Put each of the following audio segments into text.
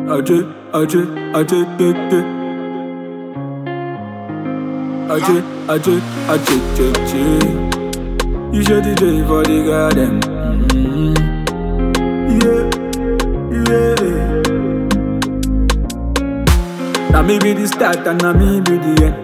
Ajay, Ajay, Ajay, de, de. Ajay, Ajay, Ajay, Jay, Jay. You should DJ for the garden. Mm. Yeah, yeah. Now me be the start and now me be the end.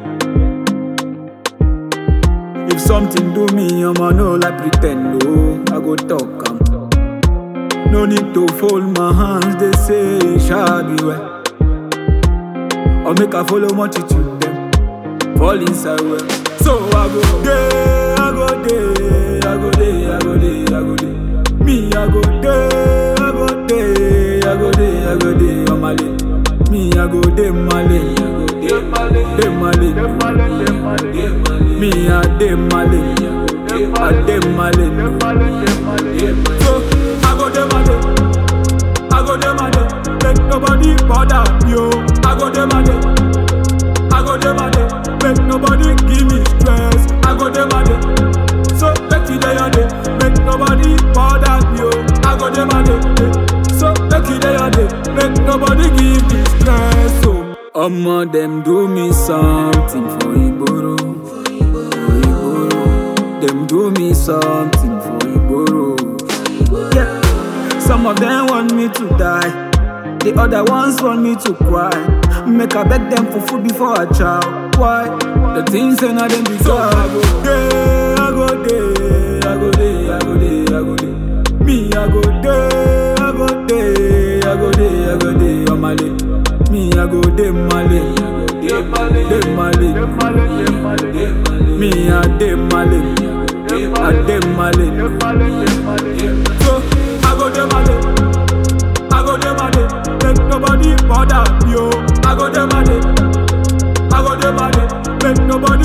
If something do me, I'ma know like pretend. Oh, I go talk. am. No need to fold my hands, they say it shall be well. Or make I follow multitude them, fall inside well. So I go there, I go there, I go there, I go there, I go there. Me, I go there, I go there, I go there, I go there, on my lane. Me, I go there, my lane, I go there, my lane, my lane. Me, I dey my lane, I dey my lane. So I go dey my lane, I go dey my lane. Make nobody bother me, oh. I go dey my lane, I go dey my lane. Make nobody give me stress. I go dey my lane. So make you dey your day, make nobody bother me, oh. I go dey my lane. eh. So make you dey your day, make nobody give me stress, oh. Omo dem do me something for Igboro, for Igboro. Dem do me something for Igboro. Yeah. Some of them want me to die. The other ones want me to cry. Make I beg them for food before I chow. Why? The things say not them be so I go there, I go there, I go there, I go there, I go there. Me, I go there, I go there, I go there, I go there on my lane. Me, I go there, my lane, there my lane. Me, I dey my lane, I dey my lane. So I go dey my lane, I go dey my lane. Make nobody bother me, oh. I go dey my lane, I go dey my lane. Make nobody